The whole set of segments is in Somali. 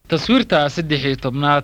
taswiirta saddex iyo tobnaad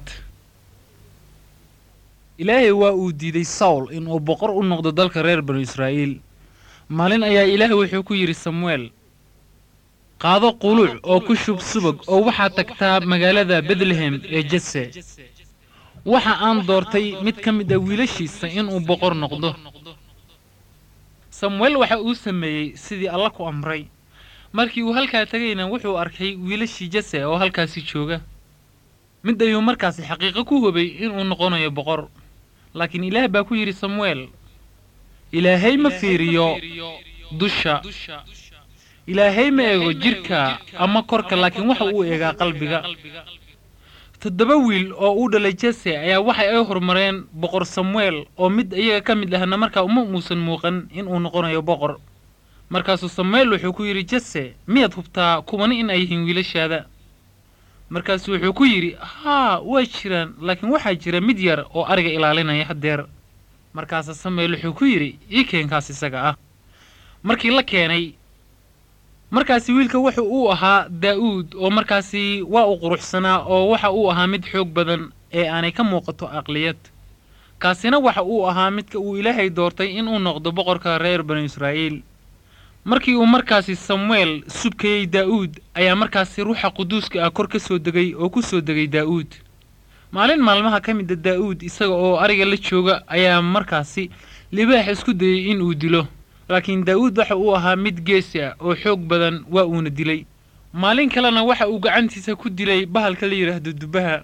ilaahay waa uu diiday sawl inuu boqor u noqdo dalka reer banu israa'iil maalin ayaa ilaahay wuxuu ku yidhi samuel qaado quluuc oo ku shub subag oo waxaad tagtaa magaalada betlehem ee jese waxa aan doortay mid ka mid a wiilashiisa inuu boqor noqdo samuel waxa uu sameeyey sidii alla ku amray markii uu halkaa tegayna wuxuu arkay wiilashii jese oo halkaasi jooga mid ayuu markaasi xaqiiqo ku hubay inuu noqonayo boqor laakiin ilaah baa ku yidhi samuel ilaahay ma fiiriyo dusha ilaahay ma eego jidhka ama korka laakiin waxa uu eegaa qalbiga toddoba wiil oo uu dhalay jese ayaa waxa ay horumareen boqor samuel oo mid iyaga ka mid ahna markaa uma uusan muuqan inuu noqonayo boqor markaasuu samuel wuxuu ku yidhi jese miyaad hubtaa kuwani in ay yihiin wiilashaada markaasu wuxuu ku yidhi haa waa jiraan laakiin waxaa jira mid yar oo ariga ilaalinaya haddeer markaasa samuel wuxuu ku yidhi ii keenkaas isaga ah markii la keenay markaasi wiilka wuxa uu ahaa daa'uud oo markaasi waa u quruxsanaa oo waxa uu ahaa mid xoog badan ee aanay ka muuqato aqliyad kaasina waxa uu ahaa midka uu ilaahay doortay inuu noqdo boqorka reer banu israa'iil markii uu markaasi samuel subkayey daa'uud ayaa markaasi ruuxa quduuska ah kor ka soo degay oo ku soo degay daa'uud maalin maalmaha ka mida daa'uud isaga oo ariga la jooga ayaa markaasi libaax isku dayey in uu dilo laakiin daa'uud waxa uu ahaa mid geesi ah oo xoog badan waa uuna dilay maalin kalena waxa uu gacantiisa ku dilay bahalka la yidhaahdo dubbaha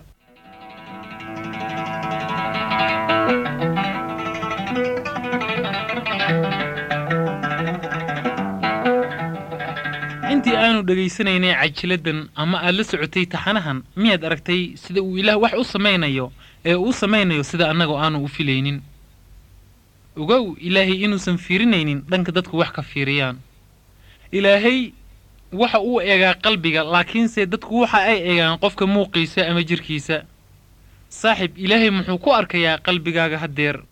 intii aanu dhegaysanaynay cajiladan ama aad la socotay taxanahan miyaad aragtay sida uu ilaah wax u samaynayo ee uu samaynayo sida annagoo aanu u filaynin ogow ilaahay inuusan fiirinaynin dhanka dadku wax ka fiiriyaan ilaahay waxa uu eegaa qalbiga laakiinse dadku waxa ay eegaan qofka muuqiisa ama jidhkiisa saaxib ilaahay muxuu ku arkayaa qalbigaaga haddeer